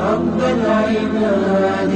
رب العباد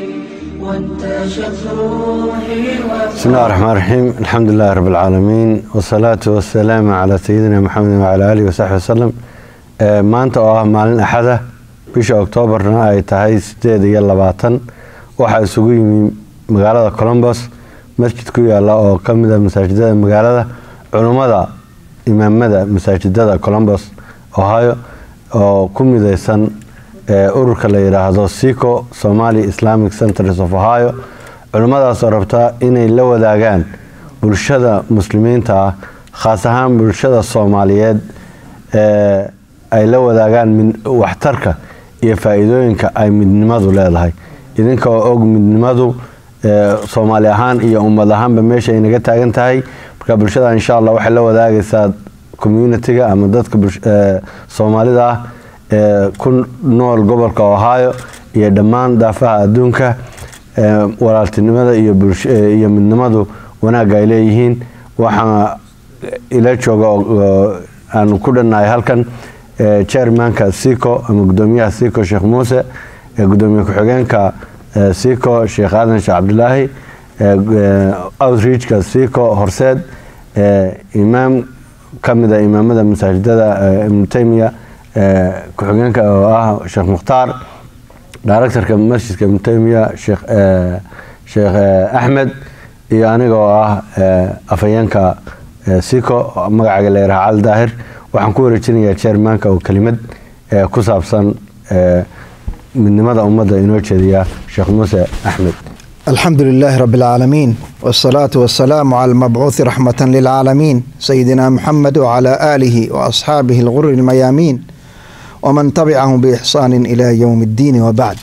وانتشت روحي بسم الله الرحمن الرحيم الحمد لله رب العالمين والصلاة والسلام على سيدنا محمد وعلى آله وصحبه وسلم Ee, maanta oo ah maalin axada bisha oktoobarna ay tahay sideed iyo labaatan waxaa isugu yimi magaalada colombos masjid ku yaala oo ka mid a masaajidada magaalada culummada imaamada masaajidada colombos ohio oo ku mideysan ee, ururka la yidhaahdo sico somali islamic centers of ohio culimmadaasoo rabta inay la wadaagaan bulshada muslimiinta ah khaas ahaan bulshada soomaaliyeed ee ay la wadaagaan mid- waxtarka iyo faa-iidooyinka ay midnimadu leedahay idinka oo og midnimadu ee, soomaali ahaan iyo ummad ahaanba meesha ay naga taagan tahay marka bulshada insha allah waxay la wadaagaysaa communitiga ama dadka bulsh- ee, soomaalida ah ee ku nool gobolka ohio iyo dhammaan daafaha adduunka ee, walaaltinimada iyo bulsh- ee, iyo midnimadu wanaagga ay leeyihiin waxaa ila jooga oo- oo aanu ku dhannahay halkan ee, chairmanka sico ama gudoomiyaha sico sheekh muuse ee gudoomiye ku-xigeenka ee, sico sheekh aadan sheekh cabdilaahi ee, ee, outreachka sico horseed ee, imaam ka mid a imaamada masaajidada ee, ibnu taymiya ee, ku-xigeenka oo ah sheekh mukhtaar directorka masjidka ibnu taymiya sheekh ee, sheekh ee, axmed iyo aniga oo ah ee, afhayeenka ee, sico magacaaga la yaraha cali daahir waxaan ku wareejinayaa chairmanka oo kelimad ee, ku saabsan ee, midnimada ummadda inoo jeediya sheekh muuse axmed الحمد لله رب العالمين والصلاة والسلام على المبعوث رحمة للعالمين سيدنا محمد وعلى آله وأصحابه الغر الميامين ومن تبعهم بإحسان إلى يوم الدين وبعد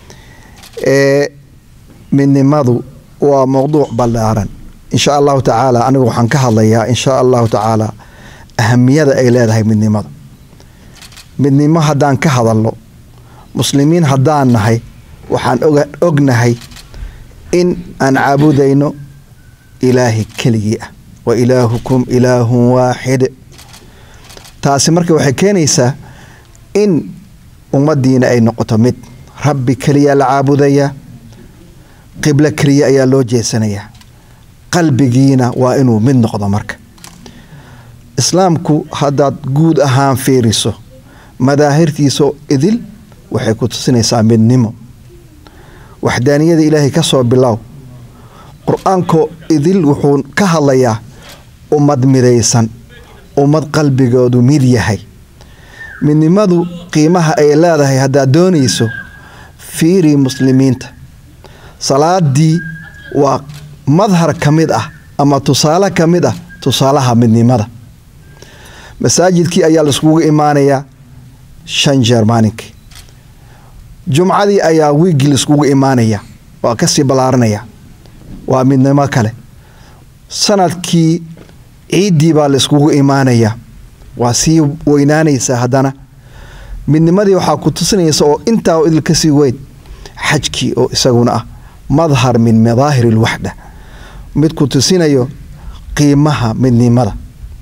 إيه من نمضوا وموضوع بلارا إن شاء الله تعالى أنا وحن كهضيا إن شاء الله تعالى أهمية إلى من نمض من نمض هدان كهضلو مسلمين هدان نهي وحن أغنهي in aan caabudayno ilaahay keligii ah wa ilaahukum ilaahun waaxid taasi marka waxay keenaysaa in ummaddiina ay noqoto mid rabbi keliya la caabudayaa qiblo keliya ayaa loo jeesanayaa qalbigiina waa inuu mid noqdo marka islaamku haddaad guud ahaan fiiriso madaahirtiisoo idil waxay ku tusinaysaa midnimo waxdaaniyada ilaahay ka soo bilow qur-aanko idil wuxuu ka hadlayaa ummad midaysan ummad qalbigoodu mid yahay midnimadu qiimaha ay leedahay haddaad doonayso fiiri muslimiinta salaadii waa madhar ka mid ah ama tusaale ka mid ah tusaalaha midnimada masaajidkii ayaa laiskugu imaanayaa shan jeer maalinkii jumcadii ayaa wiigii laiskugu imaanaya waa kasii ballaaranaya waa midnimo kale sanadkii ciiddii baa laiskugu imaanaya waa sii weynaanaysa haddana midnimadii waxaa ku tusinaysa oo intaa oo idil kasii weyn xajkii oo isaguna ah madhar min madaahir ilwaxda mid ku tusinayo qiimaha midnimada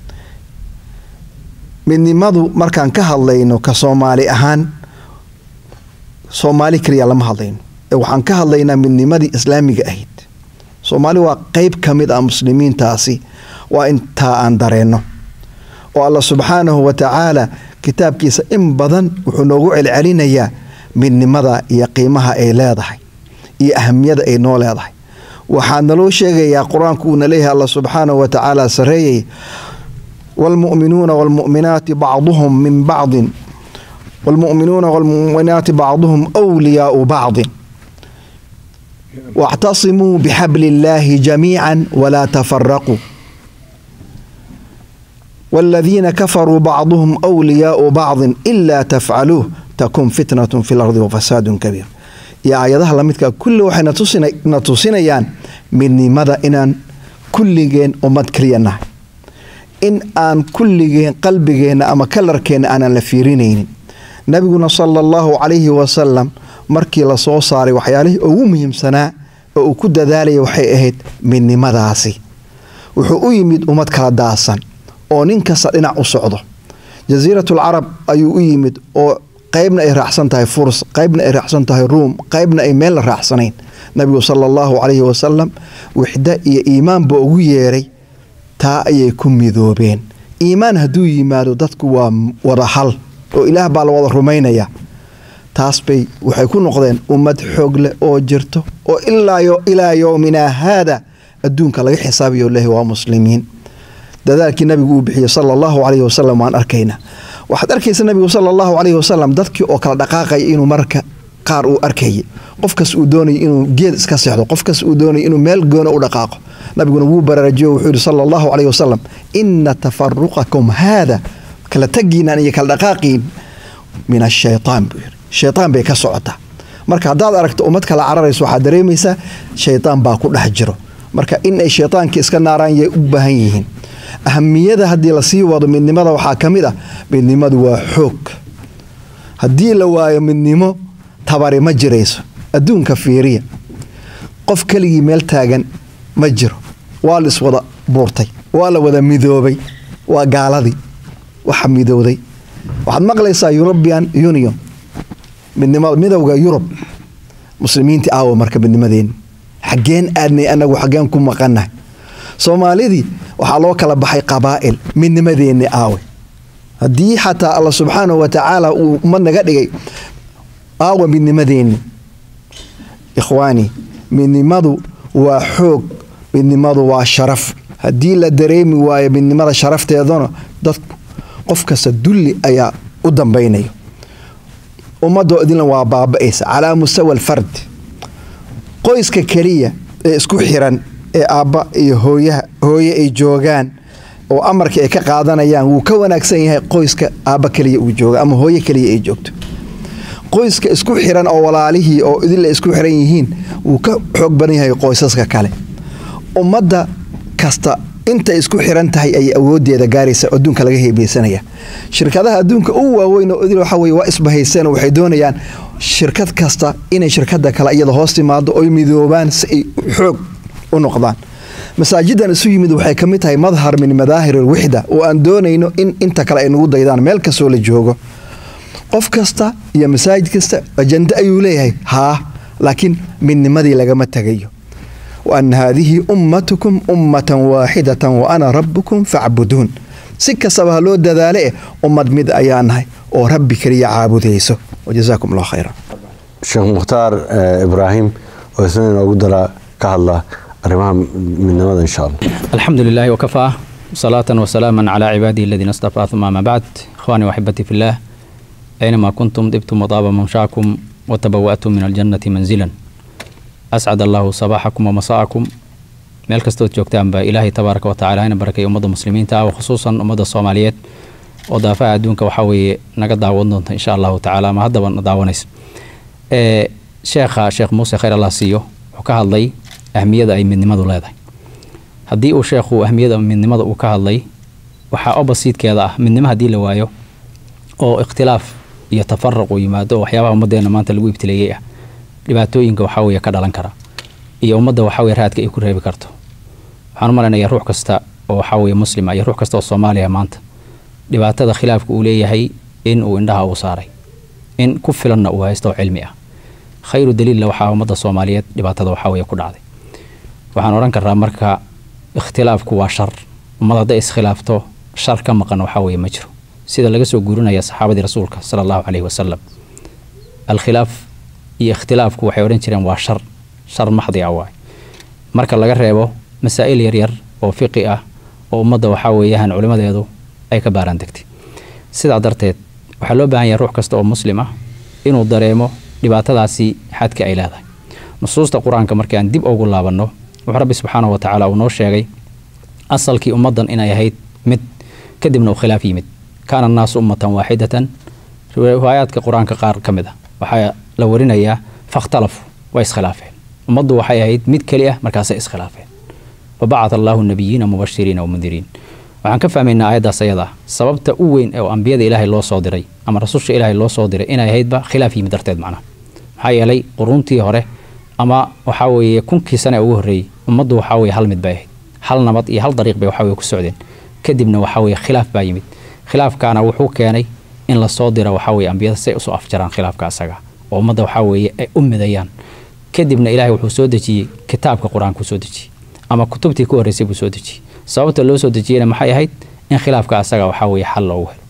midnimadu markaan ka hadlayno ka soomaali ahaan soomaali keliya lama hadlayno ee waxaan ka hadlaynaa midnimadii islaamiga ahayd soomaali waa qeyb ka mid ah muslimiintaasi waa intaa aan dareenno oo alla subxaanahu wa tacaala kitaabkiisa in badan wuxuu noogu celcelinayaa midnimada iyo qiimaha ay leedahay iyo ahamiyada ay noo leedahay waxaa naloo sheegayaa qur-aanku uuna leeyahay alla subxaanahu wa tacaala sareeyay waalmu'minuuna waalmu'minaati bacduhum min bacdin والمؤمنون والمؤمنات بعضهم أولياء بعض واعتصموا بحبل الله جميعا ولا تفرقوا والذين كفروا بعضهم أولياء بعض إلا تفعلوه تكون فتنة في الأرض وفساد كبير يا آياتها لمدك كل واحد نتصينيان مني ماذا إن كل جين أمد كرينا إن أن كل جين قلبي أما كلر كين أنا لفيرينين nabiguna sala allahu calayhi wasalam markii lasoo saaray waxyaalihii ugu muhiimsanaa oo uu ku dadaalaya waxay ahayd midnimadaasi wuxuu u yimid ummad kala daasan oo nin kasta dhinac u socdo jasiiratul carab ayuu u yimid oo qaybna ay raacsan tahay furs qaybna ay raacsan tahay ruum qaybna ay meel la raacsanayn nabigu sala allahu calayhi wasalam wixda iyo iimaanba ugu yeeray taa ayay ku midoobeen iimaan hadduu yimaado dadku waa wada hal oo ilaah baa la wada rumaynaya taas bay waxay ku noqdeen ummad xoog leh oo jirto oo ilaa yowminaa haada adduunka laga xisaabiyo lehi waa muslimiin dadaalkii nabigu uu bixiyey sala allahu calayhi wasalam waan arkaynaa waxaad arkaysa nabigu sala allahu calayhi wasalam dadkii oo kala dhaqaaqaya inuu marka qaar uu arkayay qofkas uu doonaya inuu geed iska seexdo qofkas uu doonaya inuu meel goona u dhaqaaqo nabiguna wuu baraajiyo wuxuu yihi sala allahu calayhi wasalam ina tafaruqakum haada kala tagiinaan iyo kala dhaqaaqiin min ashaytaan buu yidhi shaytaan bay ka socotaa marka haddaad aragto ummad kala cararayso waxaad dareemaysaa shaytaan baa ku dhex jiro marka in ay shaytaankii iska naaraan yay u baahan yihiin ahamiyada haddii lasii wado midnimada waxaa ka mid ah midnimadu waa xoog haddii la waayo midnimo tabari ma jirayso adduunka fiiriya qof keligii meel taagan ma jiro waa la iswada buurtay waa la wada midoobay waa gaaladii waxa midowday waxaad maqlaysaa european union midowga yurub muslimiintii aawa marka midnimadeeni xaggeen aadnay anagu xaggeen ku maqannahay soomaalidii waxaa loo kala baxay qabaa'il midnimadeenni aawe haddii xataa alla subxaanahu wa tacaala uu ummad naga dhigay aawa midnimadeenni ikhwaani midnimadu waa xoog midnimadu waa sharaf haddii la dareemi waayo midnimada sharafteedana dadku qof kasta dulli ayaa u dambaynayo ummadoo idinla waa baaba'aysa calaa mustawa alfard qoyska keliya ee isku xiran ee aabba iyo hooyaha hooye ay joogaan oo amarka ay ka qaadanayaan wuu ka wanaagsan yahay qoyska aabba keliya uu jooga ama hooye keliya ay joogto qoyska isku xiran oo walaalihii oo idinla isku xiran yihiin wuu ka xoog badan yahay qoysaska kale ummadda kasta intay isku xiran tahay ayay awoodeeda gaaraysa adduunka laga heebeysanaya shirkadaha adduunka u waaweyn oo idil waxa weye waa isbahayseen oo waxay doonayaan shirkad kasta inay shirkada kale iyada hoos timaado oy midoobaan si ay xoog u noqdaan masaajidan isu yimid waxay ka mid tahay madhar min madaahir alwixda oo aan doonayno in inta kale ay nagu daydaan meel kastoo la joogo qof kasta iyo masaajid kasta ajando ayuu leeyahay haa laakiin midnimadii lagama tagayo وأن هذه أمتكم أمة واحدة وأنا ربكم فاعبدون si kastaba ha loo dadaale ummad mid ayaan nahay oo rabbi keliya caabudayso wajazaakum allah khayra sheekh mukhtaar ibraahim oo isna inoogu dara ka hadla arrimaha midnimada insha allah الحمد لله وكفى صلاة وسلاما على عباده الذين اصطفى ثم ما بعد إخواني وأحبتي في الله أينما كنتم طبتم وطاب ممشاكم وتبوأتم من الجنة منزلا أسعد الله صباحكم ومساءكم meel kastood joogtaan baa ilaahay tabaaraka watacaala hana barakay ummadda muslimiinta ah khusuusan ummadda soomaaliyeed oo daafaha adduunka waxaa weeye naga daawan doonta insha allahu tacaala ama haddaba na daawanaysa sheekha sheekh muuse khayr allah siiyo wuxuu ka hadlay ahmiyada ay midnimadu leedahay haddii uu sheekhu ahmiyada midnimada uu ka hadlay waxaa obasiidkeeda ah midnimo haddii la waayo oo ikhtilaaf iyo tafaruq uu yimaado oo waxyaabaha ummaddeena maanta lagu ibtileeyey ah dhibaatooyinka waxaa weeye ka dhalan kara iyo ummadda waxaa weye raadka ay ku reebi karto waxaan u malaynayaa ruux kasta oo waxaa weye muslima iyo ruux kasta oo soomaaliya maanta dhibaatada khilaafka uu leeyahay in uu indhaha uu saaray in ku filanna uu haysto oo cilmi ah khayru daliilla waxaa ummadda soomaaliyeed dhibaatada waxaa weye ku dhacday waxaan odhan karraa marka ikhtilaafku waa shar ummad hadday iskhilaafto shar ka maqan waxaa weye ma jiro sida laga soo guurinaya saxaabadii rasuulka sala allahu caleyhi wasalam alkhilaaf iyo ikhtilaafku waxay odhan jireen waa shar shar maxdi ah waay marka laga reebo masaa'il yaryar oo fiqi ah oo ummadda waxaa weeyaan culimadeedu ay ka baaraan degtay sidaa darteed waxaa loo baahan yahay ruux kasta oo muslim ah inuu dareemo dhibaatadaasi xadka ay leedahay nusuusta qur-aanka markii aan dib ugu laabanno wuxuu rabbi subxaanahu wa tacaala uu noo sheegay asalkii ummaddan inay ahayd mid kadibna uu khilaaf yimid kaana annaasu ummatan waaxidatan riwaayaadka qur-aanka qaar ka mid ah waxaa la warinayaa fakhtalafu way iskhilaafeen ummaddu waxay ahayd mid keli ah markaasay iskhilaafeen wabacata allaahu nabiyiina mubashiriina wamundiriin waxaan ka fahmaynaa aayaddaas ayada ah sababta u weyn oo ambiyada ilaahay loo soo diray ama rasusha ilaahay loo soo diray inay ahaydba khilaaf yimid darteed macnaha maxaa yeelay quruuntii hore ama waxaa weeye kunkii sane ugu horreeyey ummaddu waxaa weeye hal mid bay ahayd hal nabad iyo hal dariiq bay waxaa weye ku socdeen kadibna waxaa weeye khilaaf baa yimid khilaafkaana wuxuu keenay in lasoo diro waxaa weeye ambiyada si ay usoo afjaraan khilaafka asaga oo ummadda waxaa weeye ay u midayaan kadibna ilaahay wuxuu soo dejiyey kitaabka qur-aankuu soo dejiyey ama kutubtii ku horreysay buu soo dejiyey sababta loo soo dejiyeyna maxay ahayd in khilaafka asaga waxaa weeye xal loogu helo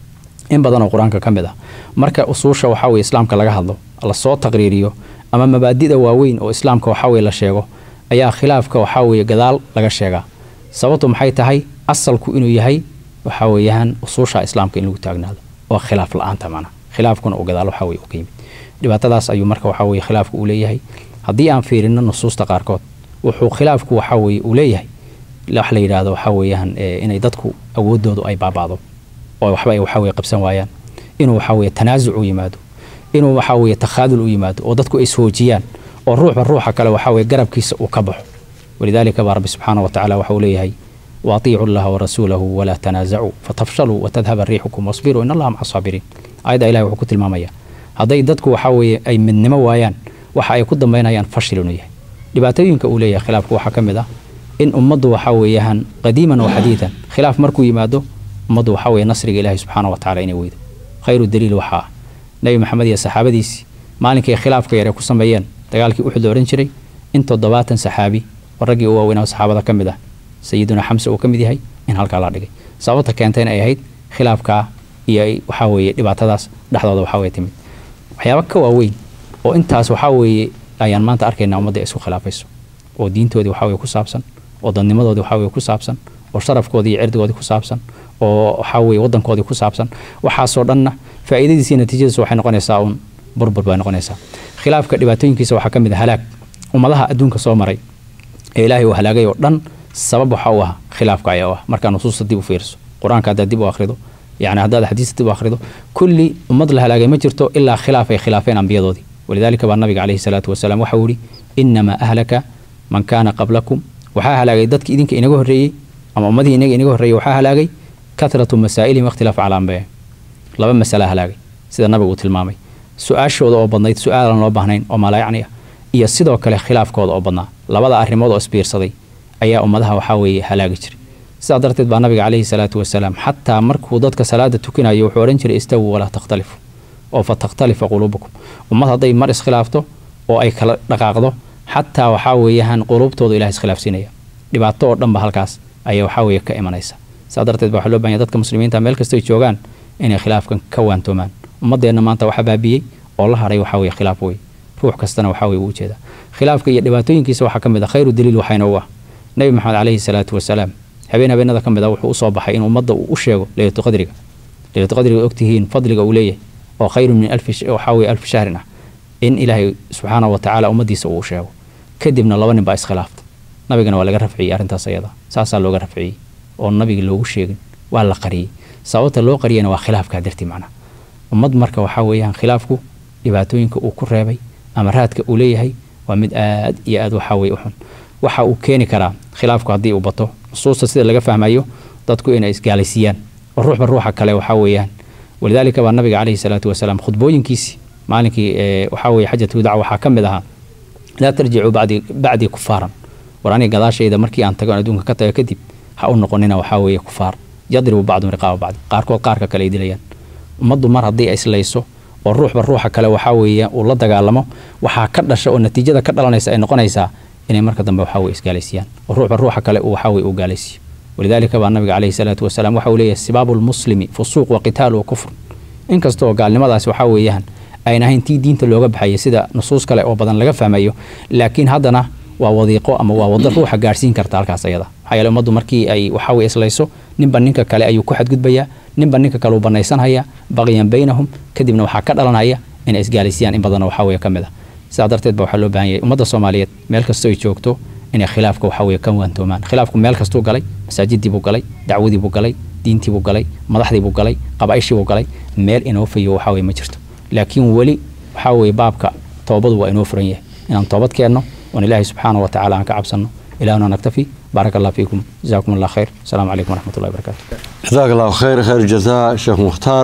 in badan oo qur-aanka ka mid ah marka usuusha waxaa weye islaamka laga hadlo lasoo taqriiriyo ama mabaadida waaweyn oo islaamka waxaa weye la sheego ayaa khilaafka waxaa weeye gadaal laga sheegaa sababtu maxay tahay asalku inuu yahay waxaa weeyaan usuusha islaamka in lagu taagnaado oo khilaaf la-aanta macna khilaafkuna uu gadaal waxaa weye u ka yimid dhibaatadaas ayuu marka waxaa weye khilaafku uu leeyahay haddii aan fiirino nusuusta qaarkood wuxuu khilaafku waxaa weye uu leeyahay wax la yidhaahdo waxaa weeyaan inay dadku awoodoodu ay baaba'do oo waxba ay waxaa weye qabsan waayaan inuu waxaa weye tanaasuc u yimaado inuu waxaa weye takhaadul u yimaado oo dadku ay ishoojiyaan oo ruuxba ruuxa kale waxaa weye garabkiisa uu ka baxo walidaalika baa rabbi subxaana wa tacala waxa uu leeyahay waaطiicu llaha warasuulahu walaa tanaasacuu fatafshaluu watadhaba riixukum wasbiruu in allaha maca saabiriin aayadda ilahi wuxuu ku tilmaamaya hadday dadku waxaa weeye ay midnimo waayaan waxa ay ku dambaynayaan fashil inuu yahay dhibaatooyinka uu leeyahay khilaafku waxaa ka mid ah in ummaddu waxaa weeyaan qadiiman wa xadiidan khilaaf markuu yimaado ummaddu waxaa weeye nasriga ilaahi subxaana wa tacala inay weydo khayru daliil waxaa ah nebi maxamed iyo saxaabadiisii maalinkay khilaafka yar ee ku sameeyeen dagaalkii uxud la odhan jiray in toddobaatan saxaabi oo raggii u waaweynaa saxaabada ka mid ah sayiduna xamse uu ka mid yahay in halkaa la dhigay sababta keentayna ay ahayd khilaafkaa iyo waxaa weeye dhibaatadaas dhexdooda waxaa weye timid waxyaaba ka waaweyn oo intaas waxaa weeye ayaan maanta arkaynaa ummadda isku khilaafayso oo diintoodii waxaa weye ku saabsan oo dadnimadoodii waxaa weye ku saabsan oo sharafkoodii iyo cirdigoodii ku saabsan oo waxaa weye waddankoodii ku saabsan waxaasoo dhanna faa'iidadiisa iyo natiijadiisa waxay noqonaysaa uun burbur bay noqonaysaa khilaafka dhibaatooyinkiisa waxaa ka mid ah halaag ummadaha adduunka soo maray ee ilaahay uu halaagay oo dhan sabab waxa u ah khilaafka ayaa u ah markaa nusuusta dib u fiiriso qur-aanka haddaad dib u akhrido yani haddaad xadiista dib u akhrido kulli ummad la halaagay ma jirto ilaa khilaaf ay khilaafeen ambiyadoodii walidaalika baa nabiga caleyhi salaatu wasalaam waxa uu yihi inamaa ahlaka man kaana qablakum waxaa halaagay dadkii idinka inaga horreeyey ama ummadihii inaga inaga horreeyey waxaa halaagay kahratu masaa'ilihim wakhtilaaf calaa anbiya laba masala halaagay sida nabigu uu tilmaamay su-aashooda oo badnayd su-aalan loo baahnayn oo malaayacni ah iyo sidoo kale khilaafkooda oo badnaa labada arrimood oo isbiirsaday ayaa ummadaha waxaa weeye halaagi jiray sidaa darteed baa nabiga caleyhi salaatu wasalaam xataa markuu dadka salaada tukinayo wuxuu odhan jiray istawuu walaa takhtalifu oo fa takhtalifa quluubukum ummad hadday mar iskhilaafto oo ay kala dhaqaaqdo xataa waxaa weeyaan quluubtooda ilaah iskhilaafsiinaya dhibaato oo dhanba halkaas ayaa waxaa weeye ka imanaysa sidaa darteed baa waxaa loo bahanya dadka muslimiinta meel kastay joogaan inay khilaafkan ka waantoomaan ummadeenna maanta waxaa baabiyey oo la haray waxaa weye khilaaf wey ruux kastana waxaa weye uu ujeedaa khilaafka iyo dhibaatooyinkiisa waxaa ka mid ah khayru daliil waxayna u ah nebi maxamed caleyhi salaatu wasalaam habeen habeenada ka mid ah wuxuu usoo baxay in ummadda uu u sheego leylatu qadriga leylatu qadriga ogtihiin fadliga uu leeyahay oo khayru min alfi waxaa weye alfi shahrin ah in ilaahay subxaanahu wa tacaala ummaddiisa uu u sheego kadibna laba nin baa iskhilaaftay nabigana waa laga rafciyey arrintaas ayada saasaa looga rafciyey oo nabiga loogu sheegin waa la qariyey sababta loo qariyana waa khilaafkaa dartii macnaha ummad marka waxaa weeyaan khilaafku dhibaatooyinka uu ku reebay ama raadka uu leeyahay waa mid aad iyo aad waxaa weye u xun waxa uu keeni karaa khilaafku haddii uu bato nusuusta sida laga fahmayo dadku inay isgaalaysiiyaan oo ruuxba ruuxa kale waxaa weeyaan walidaalika baa nabiga caleyhi salaatu wasalaam khudbooyinkiisii maalinkii waxaa weye xajatu wadaca waxaa ka mid ahaa laa tarjicuu bacdii bacdii kufaaran war aniga gadaashayda markii aan tago adduunka ka tago kadib ha u noqonina waxaa weeye kufaar yadribu bacdum riqaaba bacdi qaarkood qaarka kale ay dilayaan ummaddu mar haddii ay islayso oo ruuxba ruuxa kale waxaa weeye uu la dagaalamo waxaa ka dhasha oo natiijada ka dhalanaysa ay noqonaysaa inay marka dambe waxaa weye isgaalaysiiyaan oo ruuxba ruuxa kale uu waxaa weye uu gaalaysiiyo walidaalika baa nabiga caleyhi salaatu wasalaam waxa uu leeyahay sibaabu lmuslimi fusuuq wa qitaalu wa kufr inkastoo gaalnimadaasi waxaa weeyaan ayn ahayn tii diinta looga baxayay sida nusuus kale oo badan laga fahmayo laakiin haddana waa wadiiqo ama waa wado ruuxa gaarhsiin karta halkaas ayada maxaa yeele ummaddu markii ay waxaa weye islayso ninba ninka kale ayuu ku xadgudbayaa ninba ninka kale uu banaysanhaya baqyan baynahum kadibna waxaa ka dhalanaya inay isgaalaysiiyaan in badanna waxaa weye ka mid ah sidaa darteed ba waxaa loo baahan yahay ummadda soomaaliyeed meel kastoo ay joogto inay khilaafka waxaa weye ka waantoomaan khilaafku meel kastuu galay masaajidii buu galay dacwadii buu galay diintii buu galay madaxdii buu galay qabaa'ishii buu galay meel inoo fayo waxaa weye ma jirto laakiin weli waxaa weye baabka toobadu waa inoo furan yahay inaan toobad keenno oon ilaahay subxaana wa tacala aan ka cabsanno ilahuna naktafi baaraka allah fiikum jazakum allah khayr asalaamu calaykum waraxmat ullahi barakatu jazaak allahu khayr khayr jazaa sheekh mukhtaar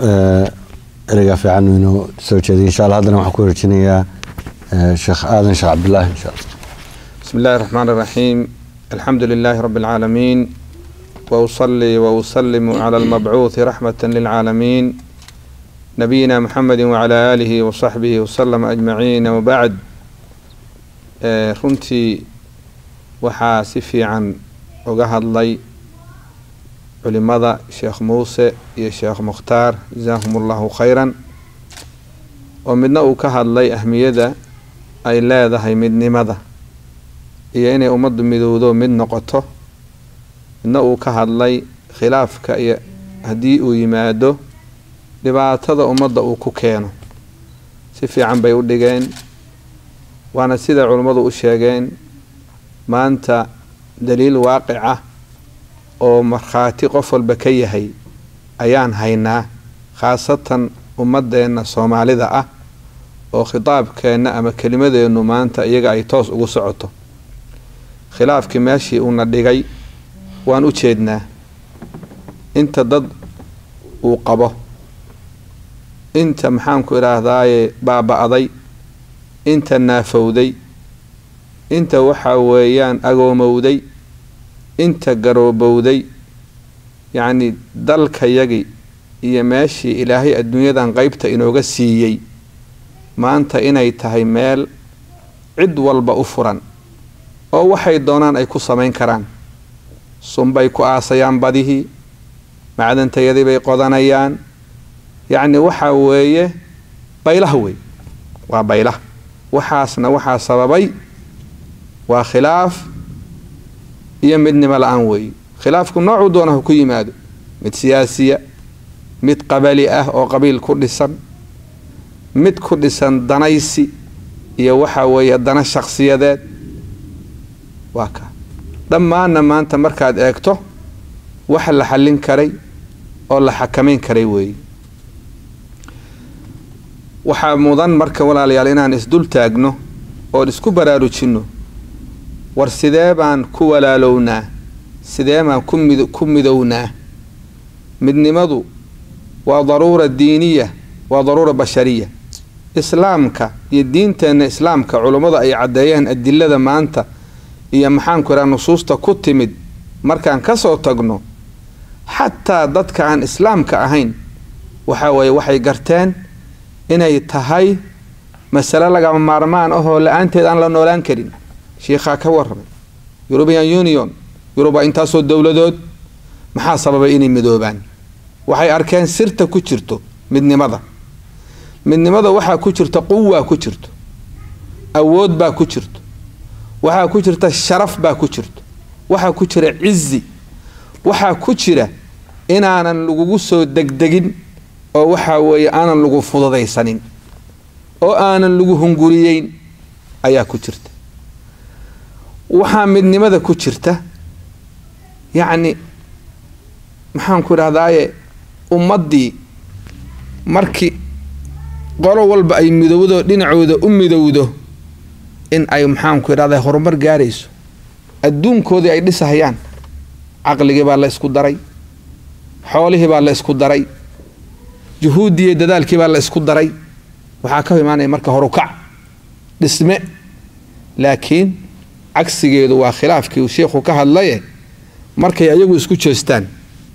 ereygaa fiican inoo soo jeeday insha allah haddana waxaan ku warjinayaa sheekh aadan sheekh cabdulaahi insha allah بسم الله الرحمن الرحيم الحمد لله رب العالمين وأصلي وأسلم على المبعوث رحمة للعالمين نبينا محمد وعلى آله وصحبه وسلم أجمعين وبعد آه، runtii waxaa si fiican uga hadlay culimada sheekh muuse iyo sheekh mukhtaar jazaahum allahu khayran oo midna uu ka hadlay ahmiyada ay leedahay midnimada iyo inay ummaddu midowdo mid noqoto midna uu ka hadlay khilaafka iyo haddii uu yimaado dhibaatada ummadda uu ku keeno si fiican bay u dhigeen waana sida culimmadu u sheegeen maanta daliil waaqic ah oo markhaati qof walba ka yahay ayaan haynaa khaasatan ummadeenna soomaalida ah oo khitaabkeenna ama kelimadeennu maanta iyaga ay toos ugu socoto khilaafkii meeshii uuna dhigay waan u jeednaa inta dad uu qabo inta maxaanku idhaahdaaye baaba-day inta naafowday inta waxaa weeyaan agoomowday inta garoobowday yacni dalkayagii iyo meeshii ilaahay adduunyadan qeybta inooga siiyey maanta inay tahay meel cid walba u furan oo waxay doonaan ay ku samayn karaan sunbay ku aasayaan badihii macdantayadii bay qodanayaan yacni waxaa weeye baylaha wey waa baylah waxaasna waxaa sababay waa khilaaf iyo midnimo la-aan weeye khilaafku noocuu doonaha ku yimaado mid siyaasiya mid qabali ah oo qabiil ku dhisan mid ku dhisan danaysi iyo waxaa weeye dana shakhsiyadeed waa ka dhammaanna maanta markaad eegto wax la xallin karay oo la xakamayn karay weeye waxaa mudan marka walaalayaal inaan isdul taagno oon isku baraarujinno war sidee baan ku walaalownaa sidee baan ku mid ku midownaa midnimadu waa daruura diiniya waa daruura bashariya islaamka iyo diinteenna islaamka culummadu ay caddeeyeen adilada maanta iyo maxaanku idhaha nusuusta ku timid markaan ka soo tagno xataa dadka aan islaamka ahayn waxaa weeye waxay garteen inay tahay masale lagama maarmaan ahoo la-aanteed aan la noolaan karin shiikhaa ka warramay eurubian union yuruba intaasoo dowladood maxaa sababay inay midoobaan waxay arkeen sirta ku jirto midnimada midnimada waxaa ku jirta quwaa ku jirto awood baa ku jirto waxaa ku jirta sharaf baa ku jirto waxaa ku jira cizi waxaa ku jira inaanan lagugu soo degdegin oo waxaa weeye aanan lagu fududaysanin oo aanan lagu hunguriyeyn ayaa ku jirta waxaa midnimada ku jirta yacni maxaanku idhahdaaye ummaddii markii qolo walba ay midowdo dhinacooda u midowdo in ay maxaanku idhahdaa horumar gaarayso adduunkoodii ay dhisahayaan caqligii baa la isku daray xoolihii baa la isku daray juhuuddii dadaalkii baa la isku daray waxaa ka imaanaya marka horukac dhisme laakiin cagsigeedu waa khilaafkii uu sheikhu ka hadlaye markay ayagu isku jeestaan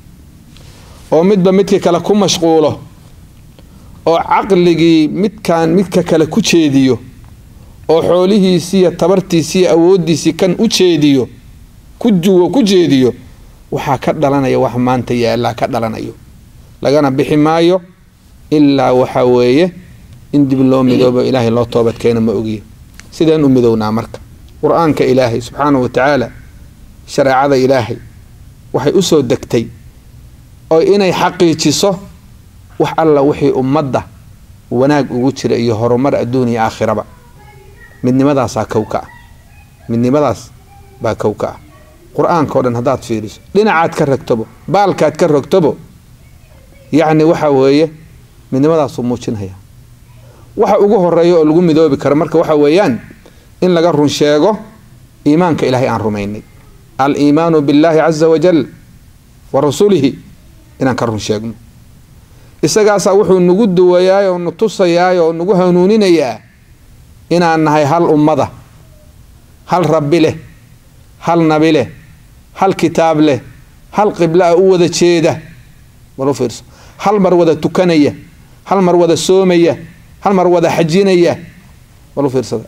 oo midba midka kale ku mashquulo oo caqligii midkaan midka kale ku jeediyo oo xoolihiisiiyo tabartiisiiyo awooddiisii kan u jeediyo ku juwo ku jeediyo waxaa ka dhalanaya wax maanta yaallaa ka dhalanayo lagana bixi maayo ilaa waxaa weeye in dib loo midoobo ilaahay loo toobadkeena ma ogiyo sideen u midownaa marka qur-aanka ilaahay subxaanahu wa tacaala shareecada ilaahay waxay u soo degtay oo inay xaqiijiso wax alla wixii ummadda wanaag ugu jira iyo horumar adduun iyo aakhiraba midnimadaasaa kow ka ah midnimadaas baa kow ka ah qur-aanka o dhan haddaad fiiriso dhinacaad ka rogtobo baalkaad ka rogtobo yacni waxa weeye midnimadaasuu muujinaya waxa ugu horeeya oo lagu midoobi karo marka waxa weeyaan in laga run sheego iimaanka ilaahay aan rumaynay al-iimaanu billaahi caza wajal wa rasulihi inaan ka run sheegno isagaasaa wuxuu nagu duwayaay oo nu tusayaay oo nagu hanuuninayaa inaan nahay hal ummada hal rabbi leh hal nabi leh hal kitaab leh hal qibla a u wada jeeda walu fiirso hal mar wada tukanaya hal mar wada soomaya hal mar wada xajinaya walu fiirsada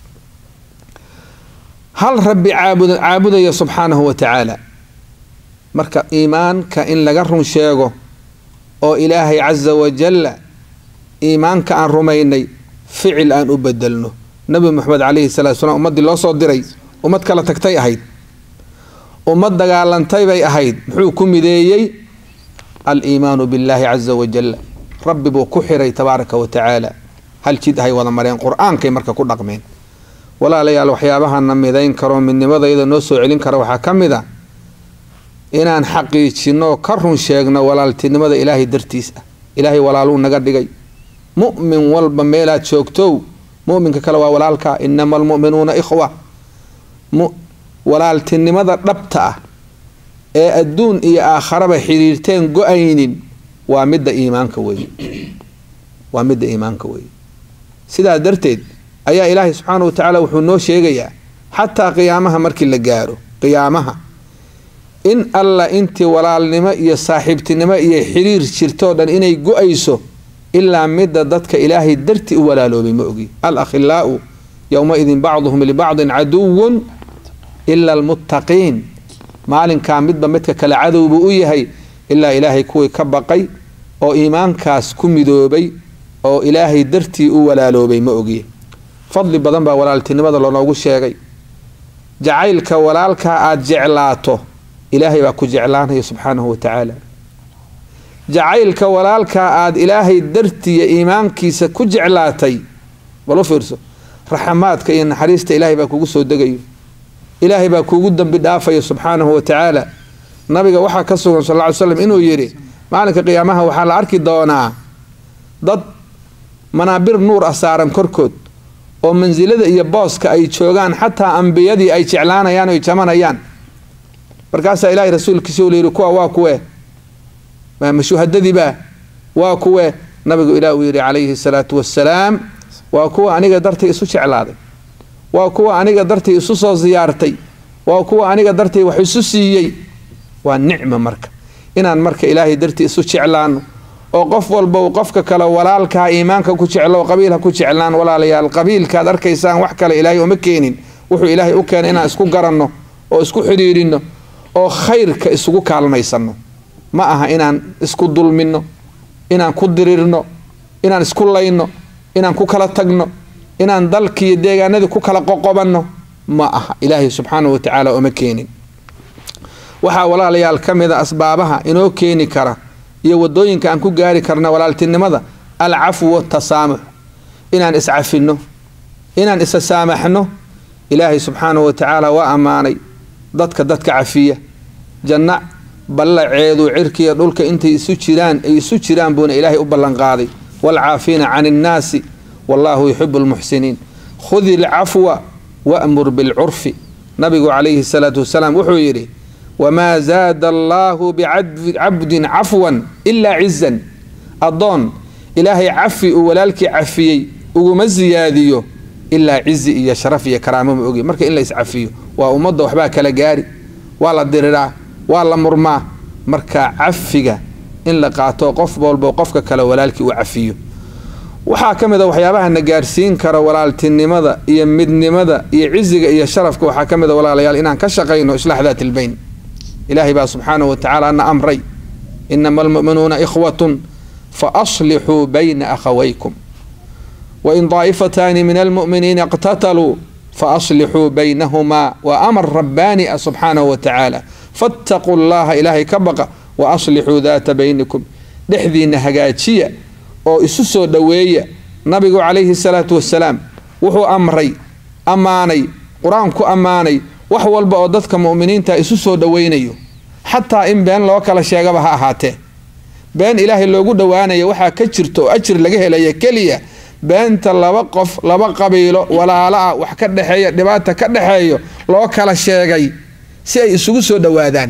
hal rabbi caabud caabudaya subxaanahu wa tacaala marka iimaanka in laga run sheego oo ilaahay casa wajalla iimaanka aan rumaynay ficil aan u bedelno nabi moxamed calayhi salatu salaam ummaddii loo soo diray ummad kala tagtay ahayd ummad dagaalantay bay ahayd muxuu ku mideeyey aliimaanu billaahi casa wajalla rabbi buu ku xiray tabaaraka wa tacaala hal jid ahay wada mareen qur-aankay marka ku dhaqmeen walaalayaal waxyaabahana midayn karo midnimadayada noo soo celin kara waxaa ka mid a inaan xaqiijino ka run sheegno walaaltinimada ilaahay dartiis ah ilaahay walaaluu naga dhigay mu'min walba meelaad joogtow mu'minka kale waa walaalka inama almu'minuuna ikhwa walaaltinimada dhabta ah ee adduun iyo aakharaba xiriirteen go-aynin waa midda iimaanka weye waa midda iimaanka weye sidaa darteed ayaa ilaahay subxaana wa tacaala wuxuu noo sheegayaa xataa qiyaamaha markii la gaaro qiyaamaha in alla intii walaalnimo iyo saaxiibtinimo iyo xiriir jirtoo dhan inay go-ayso ilaa midda dadka ilaahay darti u walaaloobay ma ogi al akhilaau yowmaidin bacduhum libacdin caduwun ila almuttaqiin maalinkaa midba midka kale cadow buu u yahay ilaa ilaahay kuwii ka baqay oo iimaankaas ku midoobay oo ilaahay dartii u walaaloobay ma ogi fadli badan baa walaaltinimada lonoogu sheegay jacaylka walaalkaa aada jeclaato ilaahay baa ku jeclaanaya subxaanahu wa tacaala jacaylka walaalkaa aada ilaahay dartiiya iimaankiisa ku jeclaatay bal u fiirso raxamaadka iyo naxariista ilaahay baa kugu soo degayo ilaahay baa kuugu dambi dhaafaya subxaanahu wa tacaala nabiga waxaa ka sugan sal ly slam inuu yidhi maalinka qiyaamaha waxaa la arki doonaa dad manaabir nuur ah saaran korkood oo mansilada iyo booska ay joogaan xataa ambiyadii ay jeclaanayaan oy jamanayaan markaasaa ilaahay rasuulkiisa u layidhi kuwa waa kuwe mashuhadadiibaa waa kuwe nabigu ilaah uu yidhi calayhi salaatu wassalaam waa kuwa aniga dartay isu jeclaaday waa kuwa aniga dartay isu soo siyaartay waa kuwa aniga dartay wax isu siiyey waa nicma marka inaan marka ilaahay dartii isu jeclaano oo qof walba uu qofka kale walaalkaa iimaanka ku jeclo qabiilha ku jeclaan walaalayaal qabiilkaad arkaysaan wax kale ilaahay uma keenin wuxuu ilaahay u keenay inaan isku garanno oo isku xidhiidhinno oo khayrka isugu kaalmaysanno ma aha inaan isku dulminno inaan ku dirirno inaan isku layno inaan ku kala tagno inaan dalkiiyo deegaanadii ku kala qoqobanno ma aha ilaahay subxaanahu wa tacaala uma keenin waxaa walaalayaal ka mid a asbaabaha inoo keeni kara iyo wadooyinka aan ku gaari karna walaaltinimada alcafwu watasaamux inaan iscafinno inaan isa saamaxno ilaahay subxaanahu wa tacaala waa ammaanay dadka dadka cafiya janna ballaceedu cirkiiyo dhulka intay isu jiraan ay isu jiraan buuna ilaahay u ballanqaaday waalcaafiina cani innaasi wallaahu yuxibu lmuxsiniin khudi alcafwa wa'mur bilcurfi nabigu calayhi salaatu wasalaam wuxuu yidhi wamaa zaada allaahu bicabdin cafwan ilaa cizan addoon ilaahay cafi uu walaalkii cafiyey uguma siyaadiyo ilaa cizi iyo sharaf iyo karaamo ma ogi marka in la iscafiyo waa ummadda waxbaa kala gaari waa la diriraa waa la murmaa marka cafiga in la qaato qof walbo qofka kale walaalkii uu cafiyo waxaa ka mid a waxyaabaha na gaarsiin kara walaaltinimada iyo midnimada iyo ciziga iyo sharafka waxaa ka mid a walaalayaal inaan ka shaqayno islaax daat ilbayn ilaahay baa subxaanahu wa tacaala na amray inama almu'minuuna ikhwatun faaslixuu bayna akhawaykum wain daa'ifataani min almu'miniina iqtataluu faaslixuu baynahumaa waa amar rabbaani ah subxaanahu wa tacaala fattaquu llaha ilaahay ka baqa wa aslixuu daata baynikum dhexdiinna hagaajiya oo isu soo dhoweeya nabigu calayhi salaatu wasalaam wuxuu amray ammaanay qur-aanku ammaanay wax walba oo dadka mu'miniinta isu soo dhoweynayo xataa in been loo kala sheegaba ha ahaatee been ilaahay loogu dhowaanaya waxaa ka jirta oo ajir laga helaya keliya beenta laba qof laba qabiilo walaalo ah wax ka dhexeeya dhibaata ka dhexeeyo loo kala sheegay si ay isugu soo dhowaadaan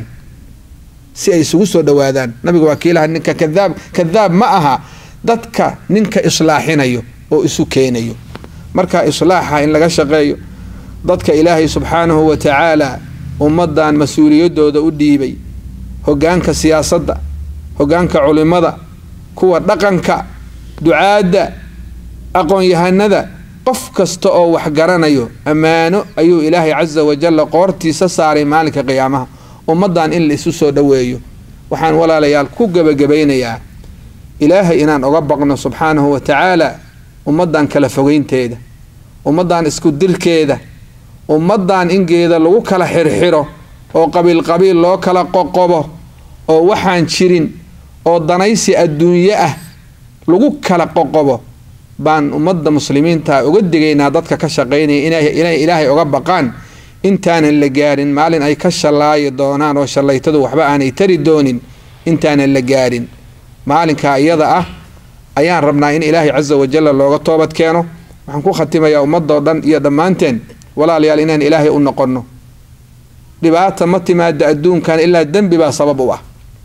si ay isugu soo dhowaadaan nabiga waa kiilaha ninka kadaab kadaab ma aha dadka ninka islaaxinayo oo isu keenayo marka islaaxa in laga shaqeeyo dadka ilaahay subxaanahu wa tacaala ummadan mas-uuliyadooda u dhiibay hogaanka siyaasadda hogaanka culimada kuwa dhaqanka ducaadda aqoon-yahanada qof kasta oo wax garanayo ammaano ayuu ilaahay casa wajalla qoortiisa saaray maalinka qiyaamaha ummaddan in la isu soo dhoweeyo waxaan walaalayaal ku gebagabaynayaa ilaahay inaan oga baqno subxaanahu wa tacaala ummaddan kala fogeynteeda ummaddan isku dirkeeda ummaddan in geeda lagu kala xirxiro oo qabiil qabiil loo kala qoqobo oo waxaan jirin oo danaysi adduunye ah lagu kala qoqobo baan ummadda muslimiinta uga digaynaa dadka ka shaqaynaya inay ilaahay oga baqaan intaanan la gaarin maalin ay ka shallaayi doonaan oo shallaytadu waxba aanay tari doonin intaanan la gaarin maalinkaa iyada ah ayaan rabnaa in ilaahay casa wajalla looga toobad keeno waxaan ku khatimayaa ummadoo dhan iyo dhammaanteen walaalayaal inaan ilaahay u noqonno dhibaata ma timaada adduunkan ilaa dembi baa sabab u ah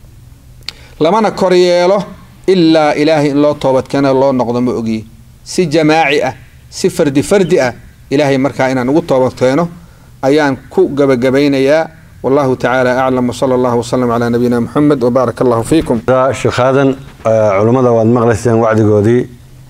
lamana kor yeelo ilaa ilaahay in loo toobadkeeno loo noqdo ma ogiye si jamaaci ah si fardi fardi ah ilaahay markaa inaan ugu toobadkeeno ayaan ku gabagabaynayaa wallahu tacaala aclam wsala allahu wasalam calaa nabiyina muxamed wbaarak allahu fiikum sheekh aadan culummada waad maqlayseen wacdigoodii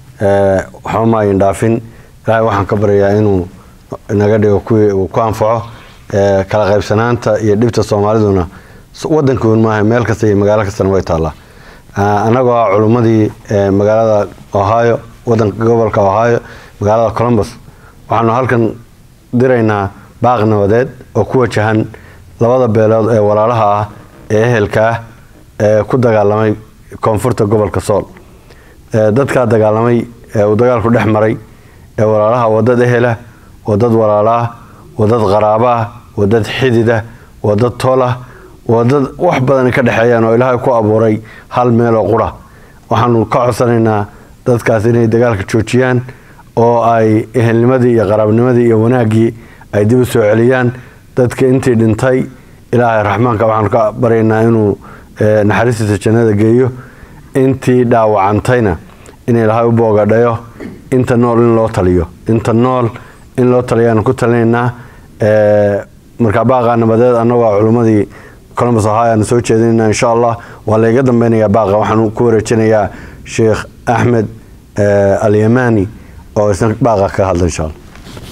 waxba ma ayin dhaafin ilaahay waxaan ka baryayaa inuu naga dhigo kuwii uu ku anfaco kala qaybsanaanta iyo dhibta soomaaliduna wadankoon maaha meel kasta iyo magaalo kastana way taallaa annagoo ah culummadii magaalada ohio wadanka gobolka ohio magaalada columbus waxaanu halkan diraynaa baaq nabadeed oo ku wajahan labada beelood ee walaalaha ah ee ehelka ah ee ku dagaalamay koonfurta gobolka sool dadkaa dagaalamay ee uu dagaalku dhex maray ee walaalaha wadad ehela wadad walaalaah wadad qaraabaah wadad xididah wadad toolah wadad wax badan ka dhexeeyaan oo ilaahay ku abuuray hal meeloo qura waxaanu ka codsanaynaa dadkaas inay dagaalka joojiyaan oo ay ehelnimadii iyo qaraabnimadii iyo wanaaggii ay dib u soo celiyaan dadka intii dhintay ilaahay raxmaanka waxaanu ka baryaynaa inuu naxariistiisa jannada geeyo intii dhaawacantayna in ilaahay u boogadhayo inta nool in loo taliyo inta nool in loo taliyaanu ku talinaynaa markaa baaqaa nabadeed annagoo culummadii columbus ohio aanu soo jeedinayna insha allah waa layga dambeynayaa baaqa waxaanu ku wareejinayaa sheekh axmed alyamani oo isna baaqa ka hadla insha allah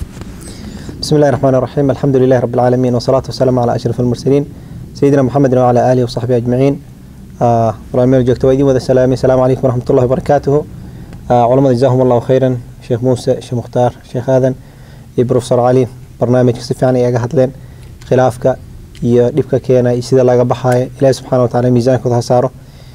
بسم الله الرحمن الرحيم الحمد لله رب العالمين والصلاة والسلام على أشرف المرسلين سيدنا محمد وعلى آله وصحبه أجمعين آه برامير جوكتو ويدين وذا السلام السلام عليكم ورحمة الله وبركاته آه علماء جزاهم الله خيرا شيخ موسى شيخ مختار شيخ آذن iyo professor cali barnaamijka si fiican ay aga hadleen khilaafka iyo dhibka keena iyo sida laga baxayo ilaahi subxaana watacaala miisaankooda ha saaro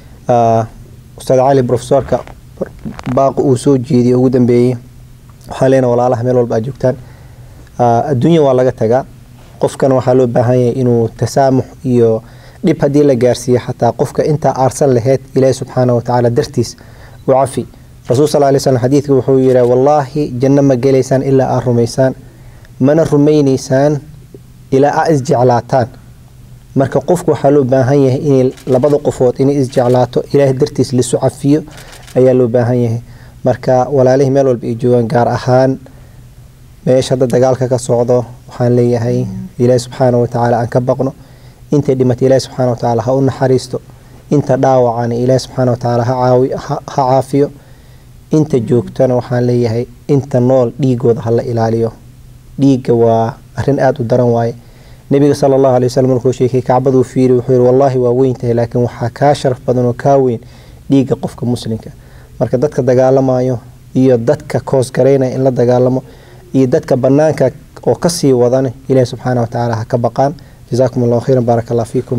ustaad cali professorka baaqi uu soo jeediyey ugu dambeeyey waxaan leenahay walaalaha meel walba aad joogtaan adduunya waa laga tagaa qofkan waxaa loo baahan yahay inuu tasaamux iyo dhib haddii la gaarsiiyo xataa qofka intaa aarsan laheyd ilaahi subxaana watacaala dartiis u cafi rasuul sal lay slm xadiidka wuxuu yidhi wallaahi janno ma gelaysaan ilaa aad rumaysaan mana rumaynaysaan ilaa aa isjeclaataan marka qofku waxaa loo baahan yahay inay labada qofood inay isjeclaato ilaahay dartiis lisu cafiyo ayaa loo baahan yahay marka walaalihii meel walba ay joogaan gaar ahaan meesha hadda dagaalka ka socdo waxaan leeyahay ilaahi subxaana watacaala aan ka baqno intay dhimatay ilaahi subxaana watacaala ha u naxariisto inta dhaawacana ilaahi subxaana watacaala ha caafiyo inta joogtana waxaan leeyahay inta nool dhiigooda hala ilaaliyo dhiigga waa arin aada u daran waaye nebiga sala allahu alay waslm markuu sheekay kacbaduu fiiri wuxuu yihi wallaahi waa weyn tahay laakiin waxaa kaa sharaf badan oo kaa weyn dhiigga qofka muslimka marka dadka dagaalamayo iyo dadka koosgaraynaya in la dagaalamo iyo dadka banaanka oo kasii wadan ilaahi subxaana watacaala ha ka baqaan jazaakum allahu khayran baarak allah fiikum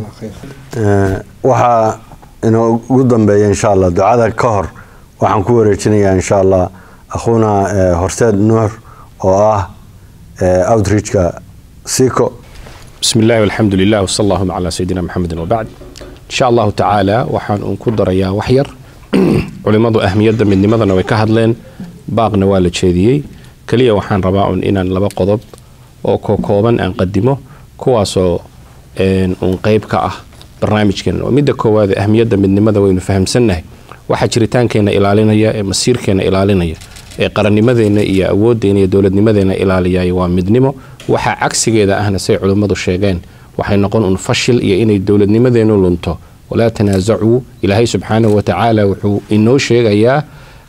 waxaa inoo ugu dambeeya insha allah ducada ka hor waxaan ku wareejinayaa insha allah akhuuna horseed nuur oo ah outreachka siko بسم الله والحمد لله وصلى اللهم على سيدنا محمد وبعد إن شاء الله تعالى waxaan uun ku darayaa wax yar culimmadu ahmiyadda midnimadana way ka hadleen baaqna waa la jeediyey keliya waxaan rabaa un inaan laba qodob oo kokooban aan qadimo kuwaasoo uun qeyb ka ah barnaamijkeena oo midda koowaad ahmiyadda midnimada waynu fahamsannahay waxaa jiritaankeenna ilaalinaya ee masiirkeenna ilaalinaya ee qarannimadeenna iyo awooddeena iyo dowladnimadeenna ilaaliyay waa midnimo waxaa cagsigeeda ahna say culimmadu sheegeen waxay noqon un fashil iyo inay dowladnimadeennu lunto walaa tanaasacuu ilaahay subxaanahu watacaala wuxuu inoo sheegayaa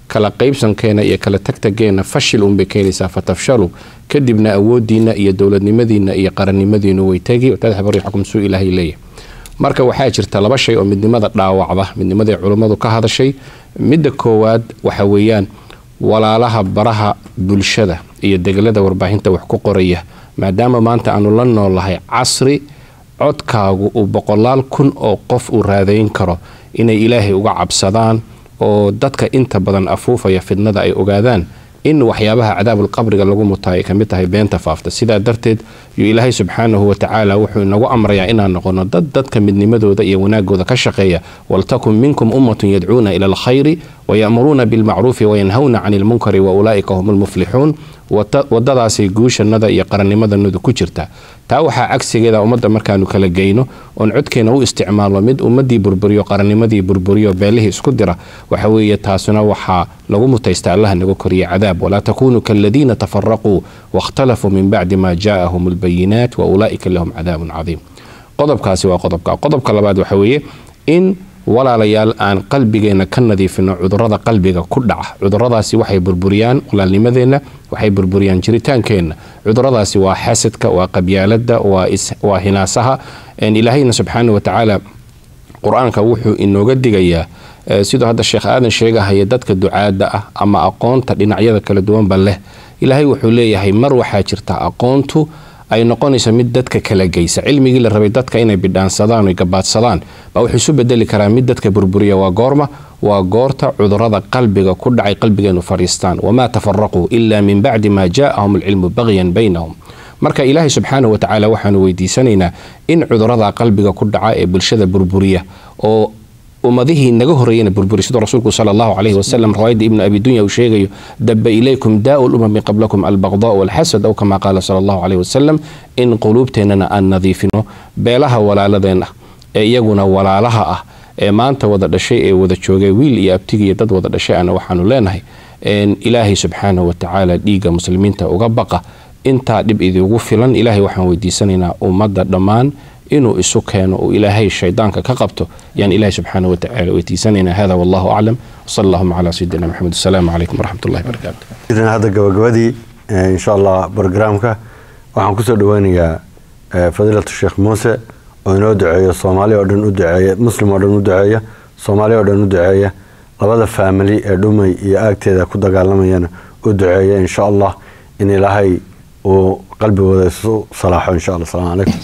kala qaybsankeena iyo kala tagtageenna fashil unbay keenaysaa fatafshalu kadibna awoodiina iyo dowladnimadiina iyo qarannimadiinu way tegi tadxab riixakum suu ilaahay leeyahay marka waxaa jirta laba shay oo midnimada dhaawacda midnimaday culummadu ka hadashay midda koowaad waxa weeyaan walaalaha baraha bulshada iyo degelada warbaahinta wax ku qoraya maadaama maanta aanu la noolahay casri codkaagu uu boqolaal kun oo qof uu raadayn karo inay ilaahay uga cabsadaan oo dadka inta badan afuufaya fidnada ay ogaadaan in waxyaabaha cadaabul qabriga lagu mutaa ay kamid tahay beenta faafta sidaa darteed yuu ilaahay subxaanahu watacaala wuxuu inagu amrayaa inaan noqono dad dadka midnimadooda iyo wanaagooda ka shaqeeya waltakun minkum ummatun yadcuuna ila alkhayri wayamuruuna bilmacruufi wayanhawna cani lmunkari wa ulaa'ika hum lmuflixuun wadadaasay guushanada iyo qarannimadanadu ku jirtaa taa waxaa cagsigeeda ummadda markaanu kala geyno oon codkeena u isticmaalno mid ummadii burburiyo qarannimadii burburiyo beelihii isku dira waxa weeye taasuna waxaa lagu mutaysta allaha naga koriya cadaab walaa takunuu kaladiina tafaraquu waاkhtalafuu min bacdi ma jaaahum albayinaat wa ulaa'ika lahum cadaabun cadiim qodobkaasi waa qodobka qodobka labaad waxa weeye in walaalayaal aan qalbigeena ka nadiifino cudurada qalbiga ku dhaca cuduradaasi waxay burburiyaan walaalnimadeenna waxay burburiyaan jiritaankeenna cuduradaasi waa xasadka waa qabyaalada waa hinaasaha ilaahayna subxaana watacaala qur-aanka wuxuu inooga digayaa siduu hadda sheekh aadan sheegahaya dadka ducaada ah ama aqoonta dhinacyada kala duwanba leh ilaahay wuxuu leeyahay mar waxaa jirta aqoontu ay noqonayso mid dadka kala geysa cilmigii la rabay dadka inay bidhaansadaan oy gabaadsadaan baa wuxuu isu bedeli karaa mid dadka burburiya waa goorma waa goorta cudurada qalbiga ku dhacay qalbigeenu fadhiistaan wamaa tafaraquu ila min bacdi maa jaaahum alcilmu bagyan baynahum marka ilaahay subxaana watacaala waxaanu weydiisanaynaa in cudurada qalbiga ku dhaca ee bulshada burburiya oo ummadihii naga horeeyana burburi siduu rasuulku sala allahu calayhi wasalam riwaayadda ibnu abi dunya uu sheegayo daba ilaykum daau lumami qablakum albaqdaa walxasad aw kama qaala sala allahu calayhi wasalam in quluubteennana aan nadiifino beelaha walaaladeen ah ee iyaguna walaalaha ah ee maanta wada dhashay ee wada joogay wiil iyo abtigiiyo dad wada dhashay ana waxaanu leenahay ilaahay subxaanahu watacaala dhiigga muslimiinta uga baqa intaa dhib idiugu filan ilaahay waxaan weydiisanaynaa ummadda dhammaan inuu isu keeno uu ilaahay shaydaanka ka qabto yaan ilahay subxaana watacaala weydiisanaynaa hada wallahu aclam wsal allahuma calaa sayidina maxamed asalaamu calaykum waraxmat ullahi barakaatu hadda gabagabadii insha allah brograamka waxaan kusoo dhaweynayaa fadiilatu sheekh muuse oo inoo duceeyo soomaali oo dhan u duceeya muslim oo dhan u duceeya soomaali oo dhan u duceeya labada faamili ee dhumay iyo aagteeda ku dagaalamayana u duceeya insha allah in ilaahay uu qalbigooda isu salaaxo insha allah asalaamu calaykum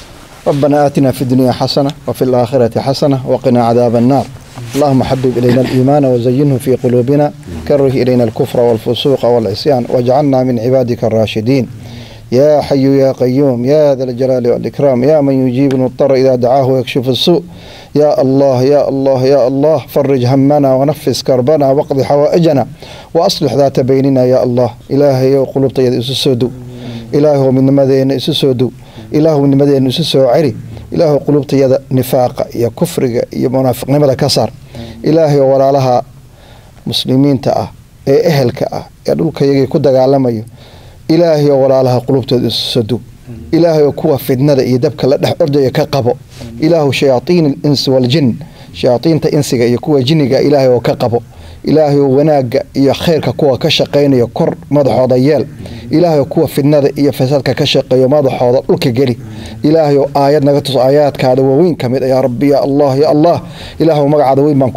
ربنا آتنا في الدنيا حسنة وفي الآخرة حسنة وقنا عذاب النار اللهم حبب إلينا الإيمان وزينه في قلوبنا كره إلينا الكفر والفسوق والعصيان واجعلنا من عبادك الراشدين يا حي يا قيوم يا ذا الجلال والإكرام يا من يجيب المضطر إذا دعاه ويكشف السوء يا الله يا الله يا الله فرج همنا ونفس كربنا واقض حوائجنا وأصلح ذات بيننا يا الله إلهي وقلوب طيب إسسودو إلهي من مدين إسسودو ilaahu nimadeenu isu soo celi ilaahu qulubtayada nifaaqa iyo kufriga iyo munaafiqnimada ka saar ilaahay oo walaalaha muslimiinta ah ee ehelka ah ee dhulkayagii ku dagaalamayo ilaahay oo walaalaha qulubtooda isu soo dug ilaahay oo kuwa fidnada iyo dabka la dhex ordaya ka qabo ilaahu shayaaiin insi waljin shayaaiinta insiga iyo kuwa jiniga ilaahay oo ka qabo ilaahay oo wanaagga iyo khayrka kuwa ka shaqaynaya kor madaxooda yeel ilaahay oo kuwa fidnada iyo fasaadka ka shaqeeyo madaxooda dhulka geli ilaahay oo aayad naga tus aayaadkaada waaweyn ka mid yaa rabbi ya allah ya allah ilaahu magacaada weyn baan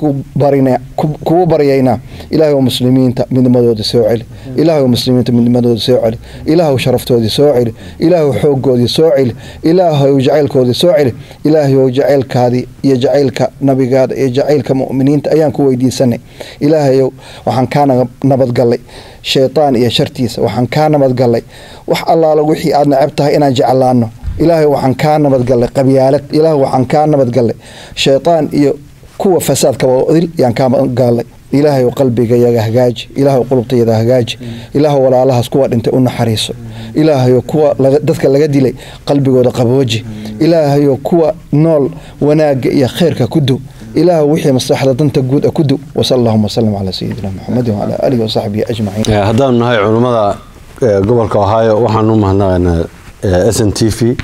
kugu baryaynaa ilaahay oo muslimiinta midnimadooda soo celi ilaahay oo muslimiinta midnimadooda soo celi ilaahu sharaftoodii soo celi ilaahu xooggoodii soo celi ilaahay jacaylkoodii soo celi ilaahay oo jacaylkaadii iyo jacaylka nabigaada iyo jacaylka mu'miniinta ayaan ku weydiisanay ilaahayow waxaan kaa nabadgallay shaytaan iyo shartiisa waxaan kaa nabadgallay wax allaala wixii aad necab tahay inaan jeclaano ilaahay waxaan kaa nabadgallay qabyaalad ilaahay waxaan kaa nabadgallay shaytaan iyo kuwa fasaadkaba odil yaan kaa nabadgallay ilaahay qalbigayaga hagaaji ilaahay qulubtayada hagaaji ilaahay walaalahaas kuwa dhintay u naxariiso ilaahay kuwa dadka laga dilay qalbigooda qabooji ilaahay kuwa nool wanaagga iyo khayrka ku dow ilaah wixii maslaxda danta guud a ku dow wasal allahuma wasalam calaa sayidina maxamedin wacalaa aalihi wasaxbihi ajmaciin haddaanu nahay culummada gobolka ohio waxaan u mahadnaqaynaa s n t v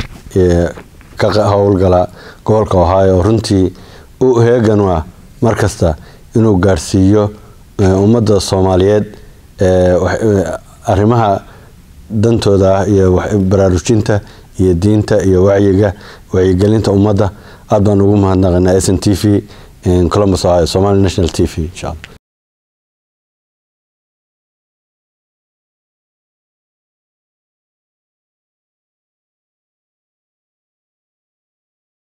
ka howlgala gobolka ohio runtii u heegan ah mar kasta inuu gaadhsiiyo eh, ummadda soomaaliyeed eh, wax- eh, arrimaha dantooda ah iyo wax- baraarujinta iyo diinta iyo wacyiga wacyigelinta ummadda aad baan ugu mahadnaqanaa s n t v columbus ohio somali national t v insha allah